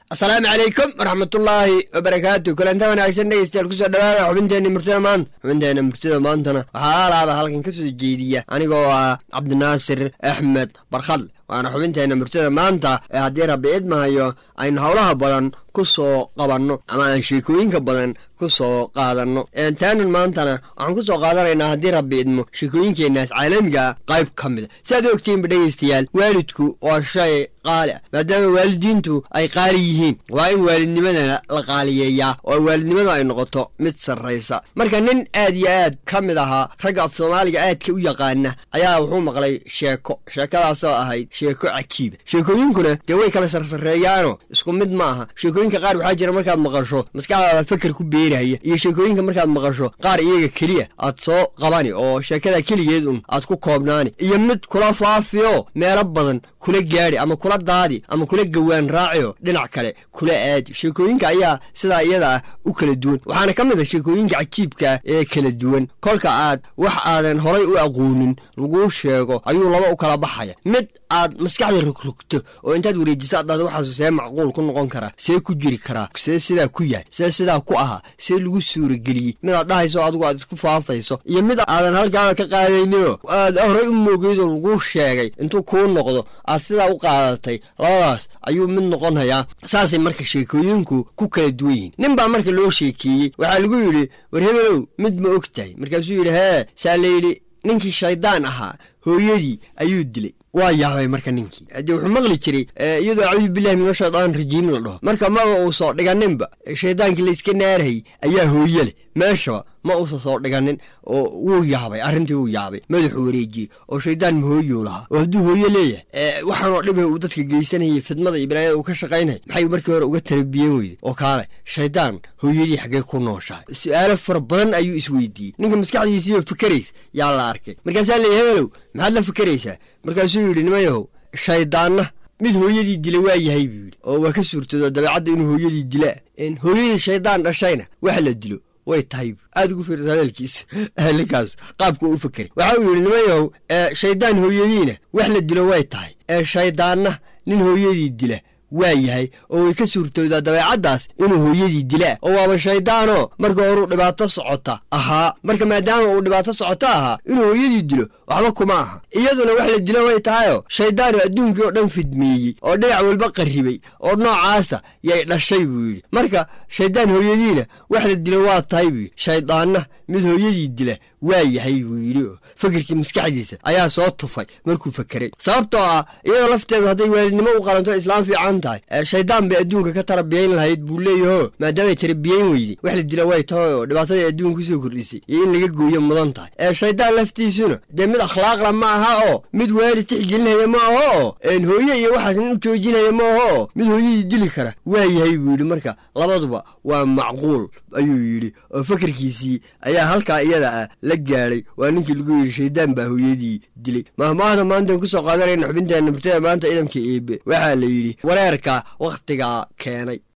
asalaamu calaykum waraxmatullaahi wabarakaatu kulanta wanaagsan dhegeystayaal kusoo dhawaada xubinteenna murtida maanta xubinteenna murtida maantana waxaa alaaba halkan ka soo jeediya anigoo ah cabdinaasir axmed barkhad waana xubinteenna murtida maanta ee haddii rabbi idmahayo aynu howlaha badan ku soo qabanno ama aan sheekooyinka badan ku soo qaadanno taanan maantana waxaan ku soo qaadanaynaa haddii rabbi idmo sheekooyinkeenaas caalamiga qayb ka mida si aad u ogtiinba dhegeystayaal waalidku waa shay qaali ah maadaama waalidiintu ay qaali yihiin waa in waalidnimadana la qaaliyeeyaa oo waalidnimadu ay noqoto mid sarraysa marka nin aad iyo aad ka mid ahaa ragga af soomaaliga aadka u yaqaana ayaa wuxuu maqlay sheeko sheekadaasoo ahayd sheeko cajiiba sheekooyinkuna dee way kala sarsareeyaanoo isku mid ma aha sheekooyinka qaar waxaa jira markaad maqasho maskaxdaada fakar ku beerahaya iyo sheekooyinka markaad maqasho qaar iyaga keliya aad soo qabani oo sheekada keligeed un aad ku koobnaani iyo mid kula faafiyo meelo badan kula gaadhi ama kula daadi ama kula gawaan raaciyo dhinac kale kula aadi sheekooyinka ayaa sidaa iyada ah u kala duwan waxaana ka mid a sheekooyinka cajiibkaa ee kala duwan kolka aad wax aadan horay u aqoonin laguu sheego ayuu laba u kala baxaya mid aad maskaxda rogrogto oo intaad wareejiso addaada waxaasu see macquul ku noqon karaa see ku jiri karaa see sidaa ku yahay see sidaa ku ahaa see lagu suurageliyey mid aad dhahayso adigu aad isku faafayso iyo mid aadan halkaana ka qaadayninoo aad horay u moogeydoo laguu sheegay intuu kuu noqdo aad sidaa u qaadatay labadaas ayuu mid noqonayaa saasay marka sheekooyinku ku kala duwan yihiin nin baa marka loo sheekeeyey waxaa lagu yidhi war hebelow mid ma og tahay markaasuu yidhi hee saa la yidhi ninkii shayddaan ahaa hooyadii ayuu dilay waa yaabay marka ninkii haddii wuxuu maqli jiray iyadoo acuudu billahi mina shaydaan rajiim la dhaho marka maba uu soo dhiganinba shaydaankii layska naarayay ayaa hooye leh meeshaba ma uusa soo dhiganin oo wuu yaabay arrintii wuu yaabay madaxuu wareejiyey oo shaydaan ma hooyuu lahaa oo hadduu hooye leeyahay waxaanoo dhibay uu dadka geysanayay fidmada iyo balaayada uu ka shaqaynaya maxay markii hore uga tarabiyen weyday oo kaale shaydaan hooyadii xaggee ku nooshahay su-aalo fara badan ayuu isweydiiyey ninka maskaxdiisiiyo fikerays yaa la arkay markaasaa leeya hebelow maxaad la fikeraysaa markaasuu yidhi nimayahow shayddaanna mid hooyadii dila waa yahay buu yidhi oo waa ka suurtoodo dabeecadda inuu hooyadii dilaa hooyadii shayddaan dhashayna wax la dilo way tahay aad ugu fiirsa hadalkiisa ninkaas qaabka u fakeray waxa uu yidhi nimayahow shayddaan hooyadiina wax la dilo way tahay ee shayddaanna nin hooyadii dila waa yahay oo way ka suurtoodaa dabeecaddaas inuu hooyadii dilaa oo waaba shayddaanoo marka horuu dhibaato socota ahaa marka maadaama uu dhibaato socoto ahaa inuu hooyadii dilo waxba kuma aha iyaduna wax la dilo way tahayoo shayddaanu adduunkii oo dhan fidmeeyey oo dhinac walba qarribay oo noocaasa yay dhashay buu yidhi marka shayddaan hooyadiina wax la dilo waa tahay buu yidhi shayddaanna mid hooyadii dila waa yahay buu yidhi oo fakirkii maskaxdiisa ayaa soo tufay markuu fakeray sababtoo ah iyadoo lafteedu hadday waalidnimo u qalanto islaam fiican tahay shaydaan bay adduunka ka tarabiyayn lahayd buu leeyaho maadaamay tarabiyayn weyday wax la dila way tahay oo dhibaatadii adduunka kusoo kordhisay iyo in laga gooyo mudan tahay ee shaydaan laftiisuna dee mid akhlaaqla ma aha oo mid waalid tixgelinaya ma aho oo hooye iyo waxaas nin u joojinaya ma aho oo mid hooyadii dili kara waa yahay buu yidhi marka labaduba waa macquul ayuu yidhi oo fakirkiisii ayaa halkaa iyada ah la gaadhay waa ninkii lagu yidhi shaydaan baa hooyadii dilay mahmaahda maantaan kusoo qaadanayna xubinteenna murtada maanta idamka eebe waxaa la yidhi wareerka wakhtigaa keenay